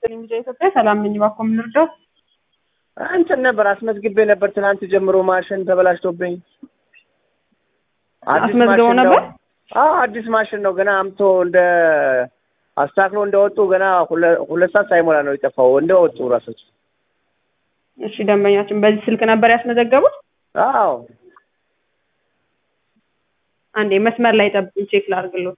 ሚዲያ ኢትዮጵያ ሰላም ነኝ። እባክዎ ምን ልርዳው? እንትን ነበር አስመዝግቤ ነበር ትናንት ጀምሮ ማሽን ተበላሽቶብኝ። አዲስ አስመዝግበው ማሽን ነበር? ነው። አዎ አዲስ ማሽን ነው። ገና አምቶ እንደ አስተካክሎ እንደወጡ ገና ሁለ- ሁለት ሰዓት ሳይሞላ ነው የጠፋው። እንደወጡ ራሶች። እሺ ደንበኛችን በዚህ ስልክ ነበር ያስመዘገቡት? አዎ አንዴ መስመር ላይ ጠብቁኝ፣ ቼክ ላድርግሎት።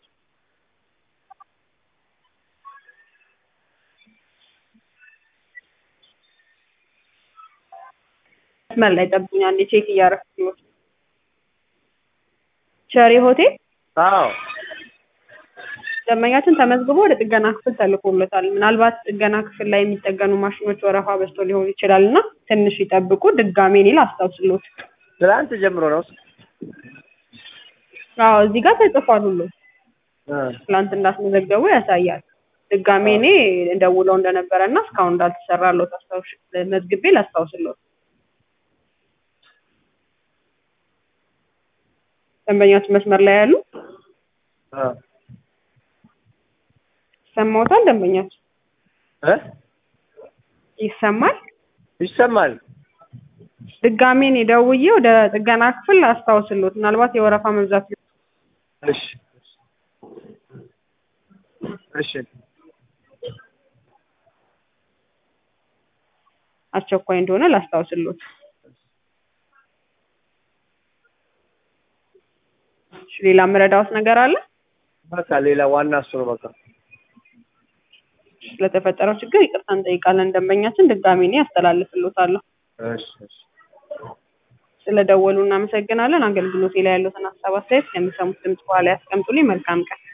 መስመር ላይ ጠብቁኝ፣ አንዴ ቼክ እያደረግኩት። ቸሪ ሆቴል አዎ ደንበኛችን ተመዝግቦ ወደ ጥገና ክፍል ተልኮለታል። ምናልባት ጥገና ክፍል ላይ የሚጠገኑ ማሽኖች ወረፋ በዝቶ ሊሆን ይችላል እና ትንሽ ይጠብቁ። ድጋሜ እኔ ላስታውስሎት። ትናንት ጀምሮ ነው። አዎ እዚህ ጋር ተጽፏል ሁሉ እ ትላንት እንዳስመዘገቡ ያሳያል። ድጋሜ እኔ ደውለው እንደነበረ እና እስካሁን እንዳልተሰራለት አስታውሽ መዝግቤ ላስታውስሎት። ደንበኛችን መስመር ላይ ያሉ እ ይሰማዎታል? ደንበኛችን እ ይሰማል? ይሰማል። ድጋሜ እኔ ደውዬ ወደ ጥገና ክፍል አስታውስሎት። ምናልባት የወረፋ መብዛት ሊሆን እሺ እሺ አስቸኳይ እንደሆነ ላስታውስሎት። እሺ ሌላ የምረዳዎት ነገር አለ? በቃ ሌላ ዋና እሱ ነው። በቃ ስለተፈጠረው ችግር ይቅርታ እንጠይቃለን። ደንበኛችን ድጋሜ እኔ አስተላልፍሎታለሁ። እሺ እሺ ስለደወሉ እናመሰግናለን። አገልግሎቴ ላይ ያሉትን ሀሳብ አስተያየት ከሚሰሙት ድምጽ በኋላ ያስቀምጡልኝ። መልካም ቀን።